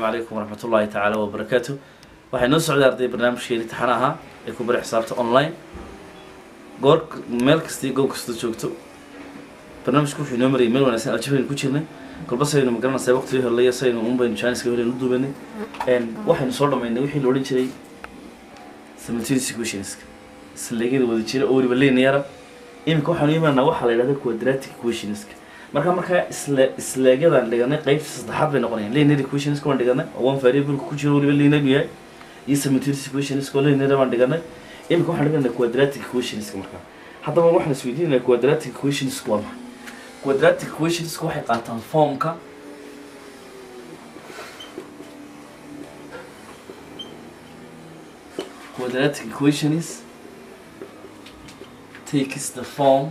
calaykum waraxmat ullaahi tacaala wabarakaatu waxay noo socday arday barnaamijkeeni taxan ahaa ee ku bari xisaabta online goor meel kasta iyo goob kasta joogto barnaamijku wuxuu inoo marayay meel wanaagsan aljabaynu ku jirnay kolba saynu magaranaysaa waqtigii horleya saynu un baynu jaaniska horeynu u duubanay waxaynu soo dhamaynay wixii la odhan jiray simultaneous equationska isleegyada wada jira oo weliba lineara iminka waxaanu imaanaa waxaa la yidhahda quadratic equationska marka markaa isle isleegyadan dhiganay qeybta saddexaad bay noqonayaan linear equationska waan dhiganay oo one variable ku jiro weliba linear yahay iyo simultaneous equationska oo linear baan dhiganay iminka waxaan dhiganay quadratic equationska markaa haddaba waxaan isweydiinaya quadratic equationska waa maxay quadratic equationska waxay qaataan formka quadratic equations takes the form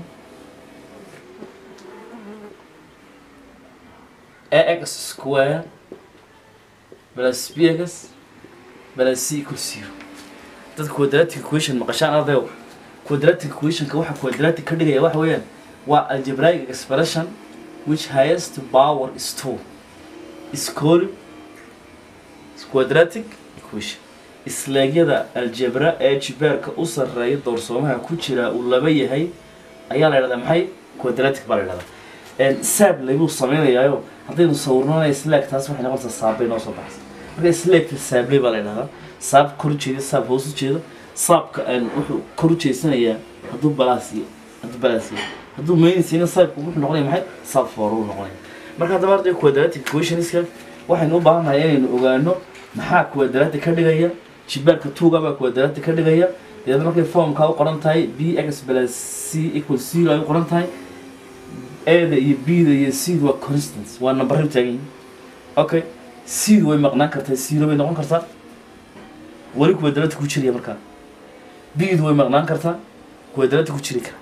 ax square plus bx plus c equals zero dadka quadratic equation maqashaan ardayo quadratic equationka waxa quadratic ka dhigaya waxa weeyaan waa algebraic expression which highest power is two is called quadratic equation isleegyada aljebra ee jibeerka u sarreeya doorsoomaha ku jira uu laba yahay ayaa la yidhahdaa maxay quadratic baa la yidhahdaa saab laybuu sameynayaayo haddaynu sawirnana slaag taas waxay noqonaysaa saabbay noo soo baxaysa marka slaagta saabley baa la yidhahdaa saab kor ujeeda saab hoos ujeeda saabka wuxuu kor ujeedsanayaa hadduu balaasiyo hadduu balaasiyo hadduu meynaysiina saabku wuxuu noqonaya maxay saab foor uu noqonaya marka haddaba arday quadratic equationska waxaynu u baahannahay inaynu ogaano maxaa quadratic ka dhigaya jibaarka tuuga baa quadratic ka dhigaya deedna markay formkaa u qoran tahay b x plus c equal zero ay u qoran tahay ada iyo b da iyo c da waa constants waa numbarray u taagan yihin okay c da way maqnaan kartaa zero bay noqon kartaa weli quadratic ku jiraya markaa b da way maqnaan kartaa quadratic ku jiri kara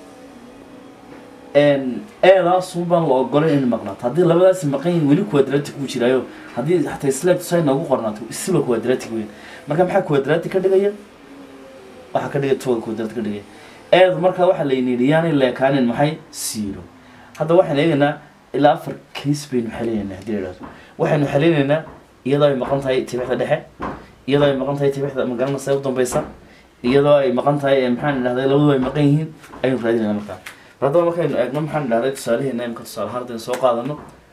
eedaasun baan la ogolay inay maqnaato haddii labadaasi maqan yihin weli quadratic uu jiraayo haddii hataa slaag say noogu qornaato isiba quadratic weyn marka maxaa quadratic ka dhigaya waxaa ka dhigaya tuga quadratic ka dhigaya eed markaa waxaa layni yidhi yaanay leekaanin maxay zero hadda waxaan eegaynaa ilaa afar case baynu xelinaynaa haddii la idhahdo waxaynu xelinaynaa iyadoo ay maqan tahay tibixda dhexe iyadoo ay maqan tahay tibixda magaranaysa u dambeysa iyadoo ay maqan tahay maxaan idhahday labaduba ay maqan yihiin ayaynu raadinayna markaa haddaba markaynu eegno maxaan idhahday tusaalaheena imka tusaale ahaan haddaynu soo qaadano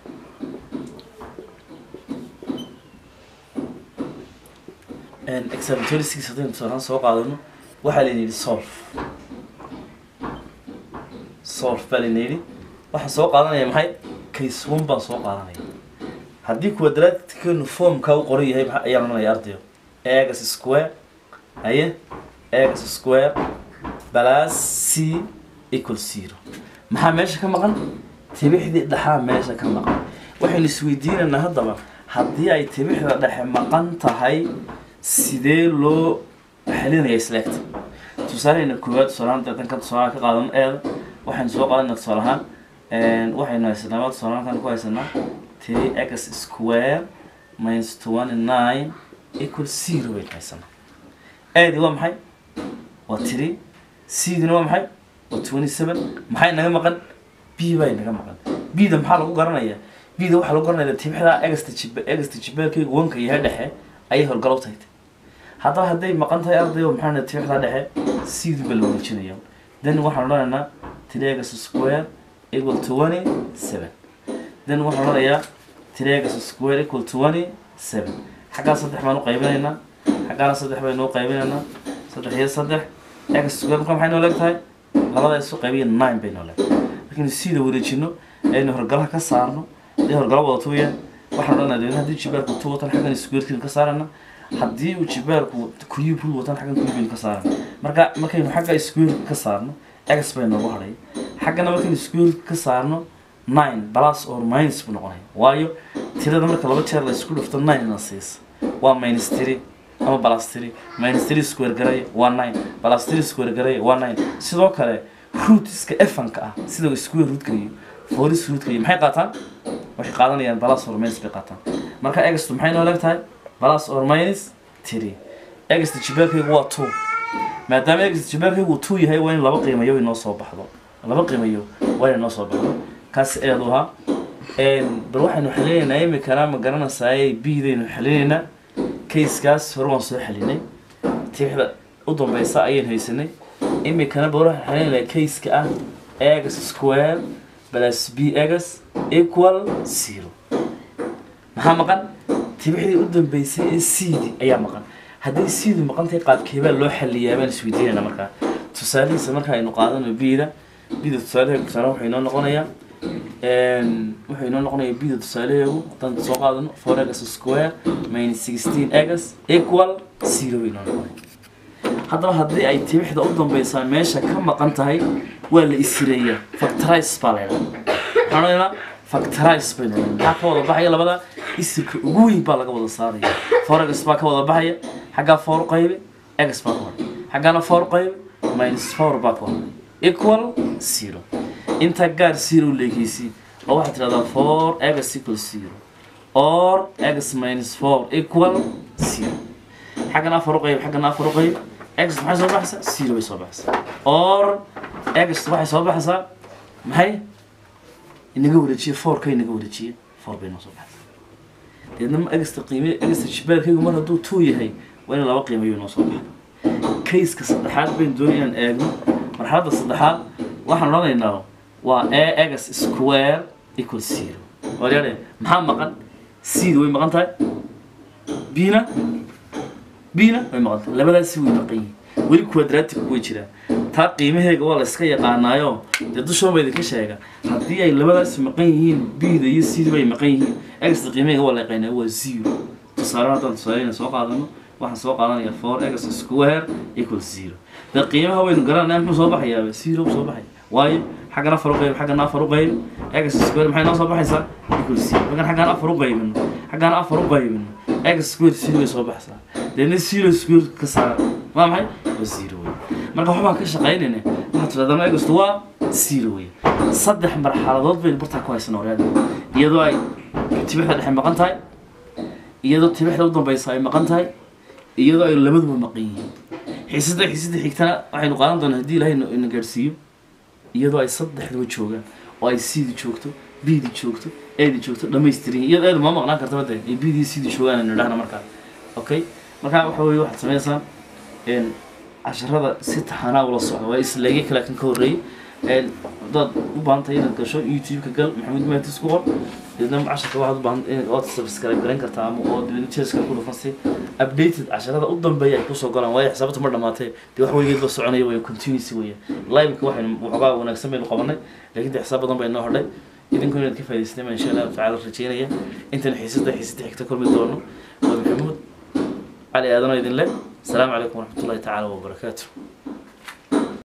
example six haddaynu tusaale ahaan soo qaadano waxaa layna yidhi solve solve baa layna yidhi waxaan soo qaadanaya maxay case one baan soo qaadanaya haddii quadratickeenu formka u qoran yahay maxaa ayaan odhanaya ardayo x square haye x square plus c equal zero maxaa meesha ka maqan tibixdii dhexaa meesha ka maqan waxaynu isweydiinaynaa haddaba haddii ay tibixda dhexe maqan tahay sidee loo xelinaya isleegta tusaalehayna koowaad tusaalahaan deetan ka tusaalaha ka qaadan eeda waxaynu soo qaadanaa tusaale ahaan waxaynu haysanaa waa tusaale ahaan ku haysanaa three x square minus twenty nine equal zero baynu haysanaa eedi waa maxay waa three cdina waa maxay waa twenty seven maxay naga maqan b bay naga maqan b da maxaa lagu garanayaa b da waxaa lagu garanaya tibixda egasta jib egasta jibeelkayga wanka yahay dhexe ayay horgalow tahay haddaba hadday maqan tahay ardayo maxaa tibixda dhexe cdu baa la wareejinaya then waxaan odhanaynaa triagas square equal twenty seven then waxaan odhanayaa triagas square equal twenty seven xaggaa saddex baan u qaybinaynaa xaggaana saddex baynu u qaybinaynaa saddex iyo saddex x square marka maxay noo leeg tahay labada isu qaybiya nine bay noo leeg markaynu cda wareejino aynu horgalaha ka saarno hadii horgalo wadato weyaan waxaan odhanaa deedna haddii jibaarku two watan xaggan squarekiinu ka saarana haddii uu jibaarku cube rule watan xaggan cubeynu ka saarana marka markaynu xagga squareka ka saarno x bay noogu hadhay xaggana markaynu squareka ka saarno nine plus or minus buu noqonaya waayo tirada marka laba jeer la isku dhufto nine na siisa waa minus three ama plus three minus three square garaya waa nine plus three square garaya waa nine sidoo kale rootska efanka ah sida square rootka iyo foris rootka iyo maxay qaataan waxay qaadanayaan plus or minus bay qaataan marka egstu maxay noo leeg tahay plus or minus three egsta jibeelkaygu waa two maadaama egsta jibeelkaygu two yahay waa in laba qiimayo inoo soo baxdo laba qiimayo waa inay noo soo baxdo kaas eedu ahaa bal waxaynu xalinaynaa imikana ma garanaysaay bidaynu xalinaynaa kayskaas hore waan soo xalinay tibixda u dambeysa ayaynu haysanay imikana bal waxaan xalinaynaa kayska ah x square plus b x equal zero maxaa maqan tibixdii u dambeysay ee cd ayaa maqan haddii cdu maqan tahay qaabkeebaa loo xaliyaa baan isweydiinayna markaa tusaalihiisa marka aynu qaadano bida bida tusaalaheegu tusaale wuxuu inoo noqonayaa wuxuu inoo noqonayaa bida tusaalaheegu haddaan soo qaadano four x square minus sixteen x equal zero bay inoo noqonaya haddaba haddii ay tibixda u dambeysaa meesha ka maqan tahay waa la isireeyaa factorize baa la ydhaha waxaan odhanaa factorize baynu odhanaa maxaa ka wada baxaya labada isirka ugu weyn baa laga wada saaraya four x baa ka wada baxaya xaggaa four qaybe x baa ka horay xaggaana four qaybe minus four baa ka horay equal zero intaa gaar zero leegeysi oo waxaad tidhahdaa four x equal zero or x minus four equal zero xaggan afar u qayb xaggan afar u qayb x maxay soo baxaysaa zero bay soo baxaysaa or x waxay soo baxaysaa maxay inaga wareejiye four ka inaga wareejiye four bay noo soo baxaysaa deedna ma egsta qiime egsta shibaalkaygu mar hadduu two yahay waa in laba qiimayo noo soo baxda kayska saddexaad baynu doonay inaan eegno marxaladda saddexaad waxaan odhanaynaa waa a x square equal zero waryadhe maxaa maqan cda way maqan tahay bina bina way maqan tahay labadaasi way maqan yihiin weli quadratic way jiraan taa qiimaheega waa la iska yaqaanaayo dee dushoon ba idinka sheega haddii ay labadaasi maqan yihiin bida iyo cda bay maqan yihiin exta qiimaheega waa la yaqaanaa waa zero tusaale haddaan tusaaleyna soo qaadano waxaan soo qaadanaya four x square equal zero dee qiimaha waynu garanaya muxuu soo baxayaa zero soo baxaya waayo xaggan afar u qayb xaggan afar u qayb x square maxay noo soo baxaysaa equal zero markaan xaggan afar u qaybino xaggan afar u qaybino x square zero way soo baxaysaa deedna zero square ka saara waa maxay waa zero wey marka waxbaan ka shaqaynayna waxaad tidhahdaan egastu waa zero wey saddex marxaladood baynu bartaa ku haysan horeada iyadoo ay tibixda dhexe maqan tahay iyadoo tibixda u dambeysa ay maqan tahay iyadoo ay labaduba maqan yihiin xiisada xiisada xigtana waxaynu qaadan doonaa haddii ilaahay ina gaadhsiiyo iyadoo ay saddexduba joogaan oo ay cdi joogto bdi joogto edi joogto dhamaystirin iyadoo eedu ma maqnaan karta bade ay bdi cdi joogaan aynu idhahna markaa okay markaa waxa weye waxaad sameysaan casharada si taxanaa ula socda waa isleegay kale kan ka horreeyey haddaad u baahan tahay inaad gasho youtube-ka gal maxamuud maatis ku qor deedna casharka waxaad u baahan ood subscribe garan kartaa ama oo dibadna jeeska ku dhufan si updated casharada u dambeeya ay kusoo galaan waayo xisaabta ma dhamaatee dee wax weligeedba soconaya way continuous weya live-ka waxaynu waxoogaa wanaagsan baynu qabanay laakiin dee xisaab badan bay noo hodhay idinku inaad ka faa'idaysteen baan insha allahu tacaala rajeynaya intan xiisada xiisada xigta kulmi doono waa maxamuud cali aadanoo idin leh السلام عليكم ورحمة الله تعالى وبركاته